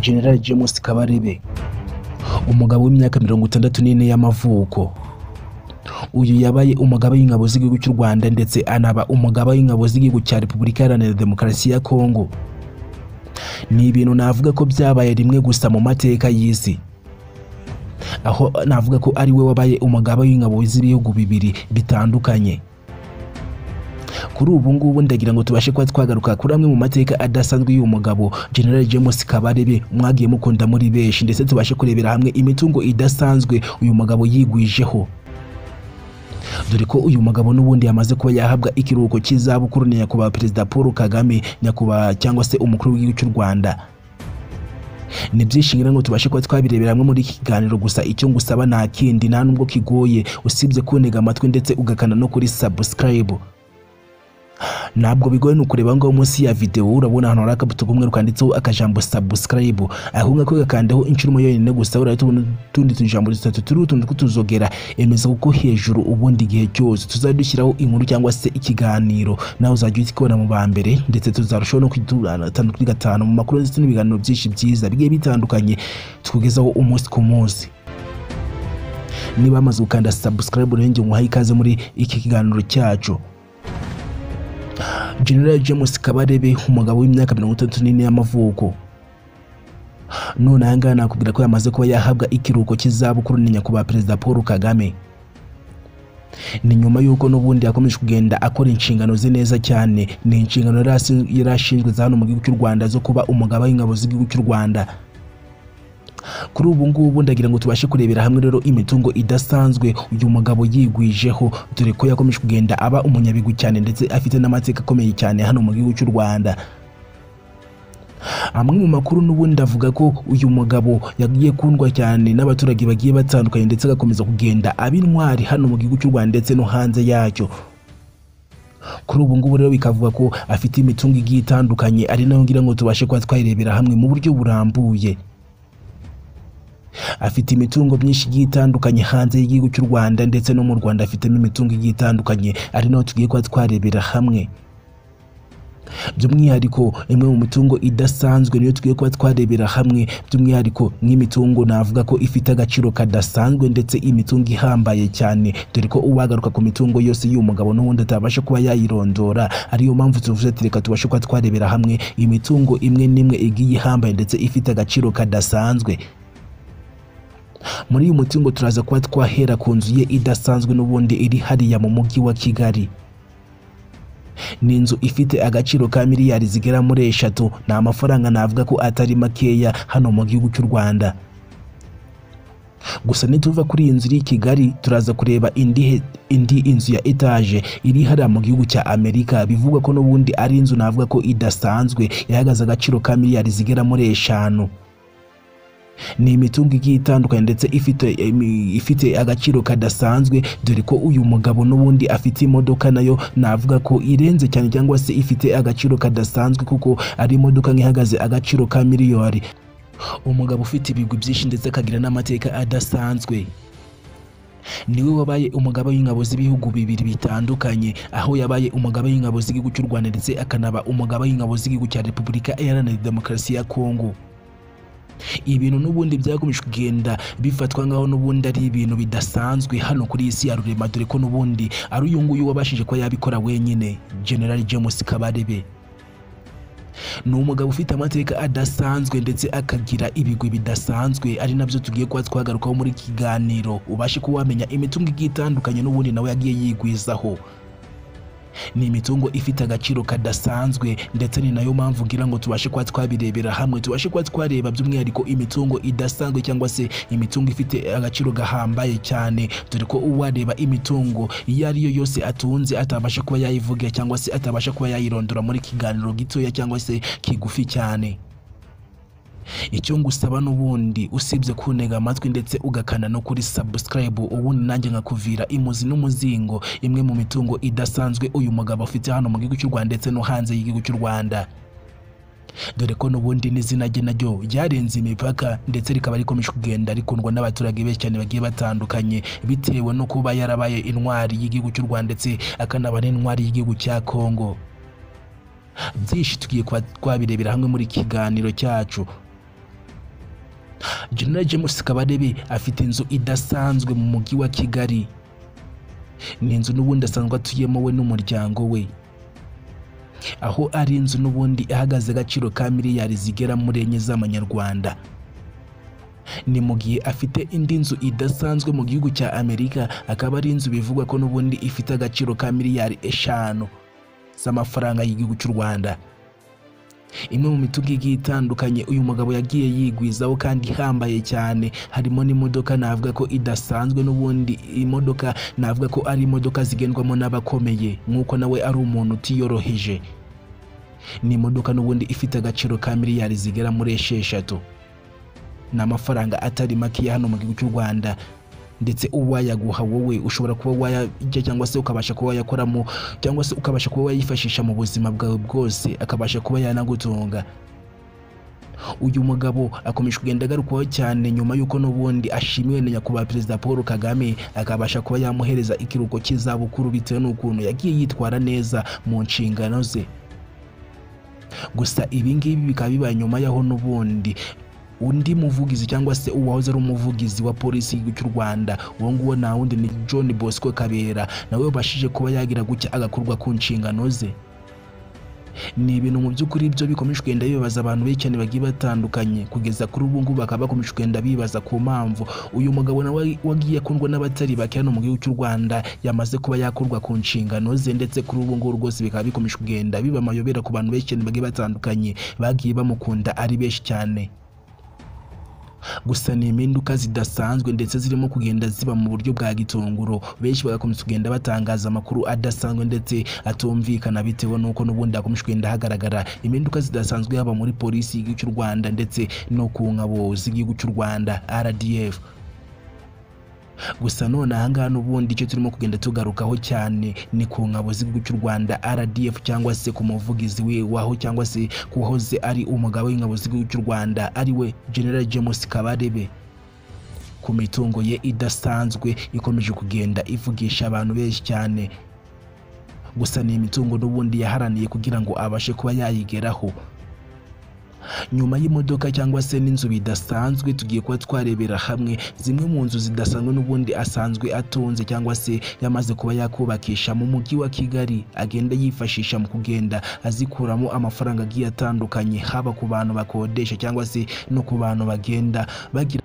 General James Kabarebe umugabo w'imyaka mirongo itandatu n'ine y'amavuko uyu yabaye umugaba w'ingabo z'igihugu cy'u Rwanda ndetse anaba umugaba w'ingabo z'igihugu cya Repubulika Iharanira Demokarasi ya Kongo ni ibintu navuga ko byabaye rimwe gusa mu mateka y'isi aho navuga ko ari we wabaye umugaba w'ingabo z'ibihugu bibiri bitandukanye kuri ubu ngubu ndagira ngo tubashe kuba twagaruka kuri amwe mu mateka adasanzwe y'uyu mugabo General James Kabarebe mwagiye mukunda muri benshi ndetse tubashe kurebera hamwe imitungo idasanzwe uyu mugabo yigwijeho dore ko uyu mugabo n'ubundi yamaze kuba yahabwa ikiruhuko cy'izabukuru na nyakubahwa perezida Paul Kagame nyakubahwa cyangwa se umukuru w'igihugu cy'u Rwanda ni byinshi ngira ngo tubashe kuba twabirebera hamwe muri iki kiganiro gusa icyo ngusaba nta kindi nta nubwo kigoye usibye kuntega amatwi ndetse ugakana no kuri subscribe ntabwo bigoye ni ukureba ngaho munsi ya videwo urabona ahantu hari akabuto k'umweru kanditseho akajambo subscribe aho ngako gakandeho inshuro imwe yonyine gusa urahita tubona utundi tujambo dutatu turi utuntu tw'utuzogera emeza kuko hejuru ubundi igihe cyose tuzajya dushyiraho inkuru cyangwa se ikiganiro nawe uzajya ukibona mu ba mbere ndetse tuzarushaho no kugiturana gatanu kuri gatanu mu makuru ndetse n'ibiganiro byinshi byiza bigiye bitandukanye tukugezaho umunsi ku munsi niba wamaze gukanda subscribe urenge nguhaye ikaze muri iki kiganiro cyacu General James Kabarebe umugabo w'imyaka mirongo itatu n'ine y'amavuko none aha ngaha nakubwira ko yamaze kuba yahabwa ikiruhuko cy'izabukuru na nyakubahwa perezida Paul Kagame ni nyuma y'uko n'ubundi yakomeje kugenda akora inshingano ze neza cyane ni inshingano yari asi- yari ashinzwe za hano mu gihugu cy'u Rwanda zo kuba umugaba w'ingabo z'igihugu cy'u Rwanda kuri ubu ngubu ndagira ngo tubashe kurebera hamwe rero imitungo idasanzwe uyu mugabo yigwijeho dore ko yakomeje kugenda aba umunyabigwi cyane ndetse afite n'amateka akomeye cyane hano mu gihugu cy'u Rwanda amwe mu makuru n'ubundi avuga ko uyu mugabo yagiye kundwa cyane n'abaturage bagiye batandukanye ndetse agakomeza kugenda aba intwari hano mu gihugu cy'u Rwanda ndetse no hanze yacyo kuri ubu ngubu rero bikavuga ko afite imitungo igiye itandukanye ari nayo ngira ngo tubashe kuba twayirebera hamwe mu buryo burambuye afite imitungo myinshi igiye itandukanye hanze y'igihugu cy'u Rwanda ndetse no mu Rwanda afitemo imitungo igiye itandukanye ari naho tugiye kuba twarebera hamwe by'umwihariko imwe mu mitungo idasanzwe niyo tugiye kuba twarebera hamwe by'umwihariko nk'imitungo navuga ko ifite agaciro kadasanzwe ndetse imitungo ihambaye cyane dore ko uwagaruka ku mitungo yose y'uyu mugabo n'ubundi atabasha kuba yayirondora ariyo mpamvu tuvuze ati reka tubashe kuba twarebera hamwe imitungo imwe n'imwe igiye ihambaye ndetse ifite agaciro kadasanzwe muri uyu mutungo turaza kuba twahera ku nzu ye idasanzwe n'ubundi iri hariya mu mujyi wa Kigali ni inzu ifite agaciro ka miliyari zigera muri eshatu ni amafaranga navuga ko atari makeya hano mu gihugu cy'u Rwanda gusa nituva kuri iyi nzu iri i Kigali turaza kureba indi he- indi inzu ya etaje iri hariya mu gihugu cya Amerika bivugwa ko n'ubundi ari inzu navuga ko idasanzwe ihagaze agaciro ka miliyari zigera muri eshanu ni imitungo igiye itandukanye ndetse ifite imi- ifite agaciro kadasanzwe dore ko uyu mugabo n'ubundi afite imodoka nayo navuga ko irenze cyane cyangwa se ifite agaciro kadasanzwe kuko ari imodoka nk'ihagaze agaciro ka miliyoni umugabo ufite ibigwi byinshi ndetse akagira n'amateka adasanzwe niwe wabaye umugaba w'ingabo z'ibihugu bibiri bitandukanye aho yabaye umugaba w'ingabo z'igihugu cy'u Rwanda ndetse akanaba umugaba w'ingabo z'igihugu cya Repubulika Iharanira Demokarasi ya Kongo ibintu n'ubundi byakomeje kugenda bifatwa nk'aho n'ubundi ari ibintu bidasanzwe hano kuri iyi si ya rurema dore ko n'ubundi ari uyu nguyu wabashije kuba yabikora wenyine General James Kabarebe ni umugabo ufite amateka adasanzwe ndetse akagira ibigwi bidasanzwe ari nabyo tugiye kuba twagarukaho muri iki kiganiro ubashe kuba wamenya imitungo igiye itandukanye n'ubundi nawe yagiye yigwizaho ni imitungo ifite agaciro kadasanzwe ndetse ni nayo mpamvu ngira ngo tubashe kuba twabirebera hamwe tubashe kuba twareba by'umwihariko imitungo idasanzwe cyangwa se imitungo ifite agaciro gahambaye cyane dore ko uwareba imitungo iyo ariyo yose atunze atabasha kuba yayivuga cyangwa se atabasha kuba yayirondora muri kiganiro gitoya cyangwa se kigufi cyane icyo ngusaba n'ubundi usibye kuntega amatwi ndetse ugakanda no kuri subscribe ubundi nanjye nkakuvira imuzi n'umuzingo imwe mu mitungo idasanzwe uyu mugabo afite hano mu gihugu cy'u Rwanda ndetse no hanze y'igihugu cy'u Rwanda dore ko n'ubundi n'izina rye naryo ryarenze imipaka ndetse rikaba rikomeje kugenda rikundwa n'abaturage benshi cyane bagiye batandukanye bitewe no kuba yarabaye intwari y'igihugu cy'u Rwanda ndetse akanaba n'intwari y'igihugu cya Kongo byinshi tugiye kuba twabirebera hamwe muri iki kiganiro cyacu General James Kabarebe afite inzu idasanzwe mu mujyi wa Kigali ni inzu n'ubundi asanzwe atuyemo we n'umuryango we aho ari inzu n'ubundi ihagaze agaciro ka miliyari zigera muri enye z'amanyarwanda ni mu gihe afite indi nzu idasanzwe mu gihugu cya amerika akaba ari inzu bivugwa ko n'ubundi ifite agaciro ka miliyari eshanu z'amafaranga y'igihugu cy'u rwanda imwe mu mitungo igiye itandukanye uyu mugabo yagiye yigwizaho kandi ihambaye cyane harimo n'imodoka navuga ko idasanzwe n'ubundi imodoka navuga ko ari imodoka zigendwamo n'abakomeye nk'uko nawe ari umuntu utiyoroheje ni imodoka n'ubundi ifite agaciro ka miliyari zigera muri esheshatu ni amafaranga atari make ya hano mu gihugu cy'u rwanda ndetse uwayaguha wowe ushobora kuba wayajya cyangwa se ukabasha kuba wayakoramo cyangwa se ukabasha kuba wayifashisha mu buzima bwawe bwose akabasha kuba yanagutunga uyu mugabo akomeje kugenda agarukwaho cyane nyuma y'uko n'ubundi ashimiwe na nyakubahwa perezida paul kagame akabasha kuba yamuhereza ikiruhuko cy'izabukuru bitewe n'ukuntu yagiye yitwara neza mu nshingano ze gusa ibi ngibi bikaba bibaye nyuma y'aho n'ubundi undi muvugizi cyangwa se uwahoze ari umuvugizi wa polisi y'igihugu cy'u rwanda uwo nguwo nta wundi ni john bosco kabera nawe wabashije kuba yagira gutya agakorwa ku nshingano ze ni ibintu mu by'ukuri byo bikomeje kugenda bibaza abantu benshi cyane bagiye batandukanye kugeza kuri ubu ngubu bakaba bakomeje kugenda bibaza ku mpamvu uyu mugabo nawe wagiye akundwa n'abatari bake hano mu gihugu cy'u rwanda yamaze kuba yakorwa ku nshingano ze ndetse kuri ubu ngubu rwose bikaba bikomeje kugenda biba amayobera ku bantu benshi cyane bagiye batandukanye bagiye bamukunda ari benshi cyane gusa ni impinduka zidasanzwe ndetse zirimo kugenda ziba mu buryo bwa gitunguro benshi bagakomeza kugenda batangaza amakuru adasanzwe ndetse atumvikana bitewe n'uko n'ubundi hakomeje kugenda hagaragara impinduka zidasanzwe haba muri polisi y'igihugu cy'u rwanda ndetse no ku ngabo z'igihugu cy'u rwanda rdf gusa none ahangaha n'ubundi icyo turimo kugenda tugarukaho cyane ni ku ngabo z'igihugu cy'u rwanda rdf cyangwa se ku muvugizi we waho cyangwa se kuwahoze ari umugabo w'ingabo z'igihugu cy'u rwanda ari we general james kabarebe ku mitungo ye idasanzwe ikomeje kugenda ivugisha abantu benshi cyane gusa ni imitungo n'ubundi yaharaniye kugira ngo abashe kuba yayigeraho nyuma y'imodoka cyangwa se n'inzu bidasanzwe tugiye kuba twarebera hamwe zimwe mu nzu zidasanzwe n'ubundi asanzwe atunze cyangwa se yamaze kuba yakubakisha mu mujyi wa kigali agenda yifashisha mu kugenda azikuramo amafaranga agiye atandukanye haba ku bantu bakodesha cyangwa se no ku bantu bagenda bagira